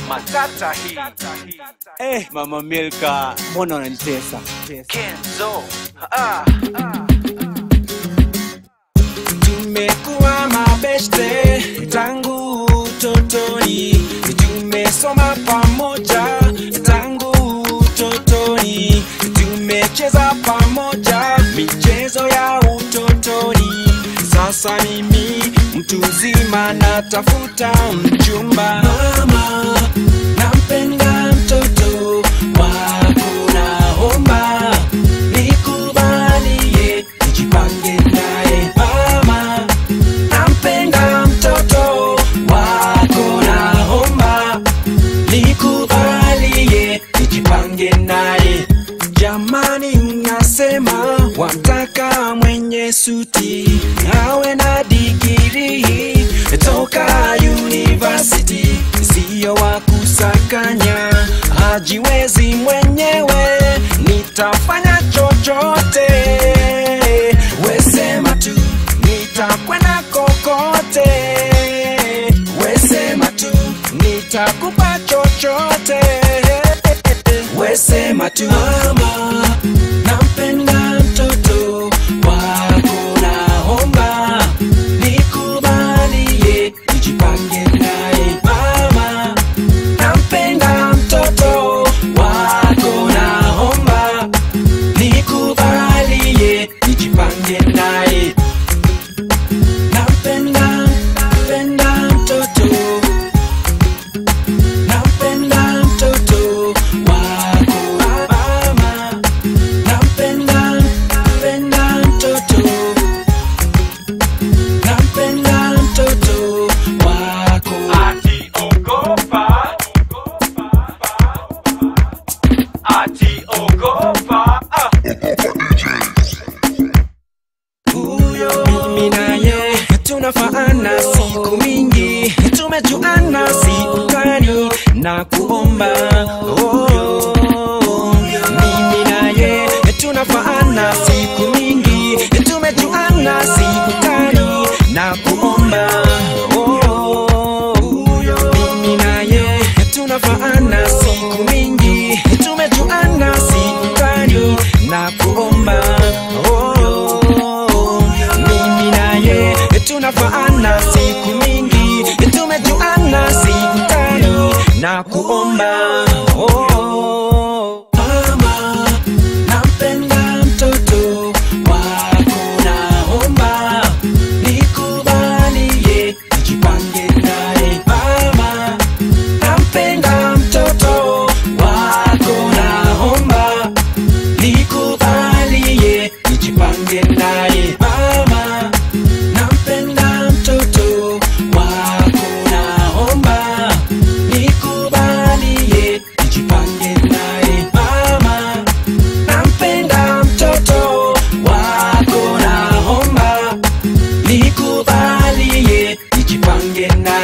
matata hii Eh, mama Milka, mbona unanitesa? Kenzo ah, tumekuwa mabeste tangu utotoni, tumesoma pamoja tangu utotoni, tumecheza pamoja michezo ya utotoni. Sasa mimi mtu mzima natafuta mchumba. Mama, nampenda mtoto wako, naomba nikubalie nijipange naye. Mama, nampenda mtoto wako, naomba nikubalie nijipange naye. Jamani, mnasema wamtaka mwenye suti awe na digiri toka university, siyo wa kusakanya, hajiwezi mwenyewe, nitafanya chochote, wesema tu, nitakwenda kokote, wesema tu, nitakupa chochote wesema tu mama, nampenda mtoto wako, naomba nikubalie nijipange naye. Mama, nampenda mtoto wako, naomba nikubalie nijipange naye. Nampenda, nampenda mtoto Nampenda mtoto wako mama, nampenda, nampenda mtoto, nampenda mtoto wako. ati ogopa ati ogopa ah. Huyo mimi naye tunafaana siku mingi, tumejuana si utani na kuomba oh, mimi naye tunafaana siku mingi, tumejuana si utani na kuomba oh, mimi naye tunafaana siku mingi, tumejuana si utani na kuomba oh, mimi naye tunafaana siku mingi, tumejuana siku tani na kuomba oh, mama, nampenda mtoto wako, naomba nikubalie nijipange naye. Mama, nampenda mtoto wako, naomba nikubalie nijipange naye. Mama, nampenda mtoto wako, naomba nikubalie nijipange naye. Mama, nampenda mtoto wako, naomba nikubalie nijipange naye.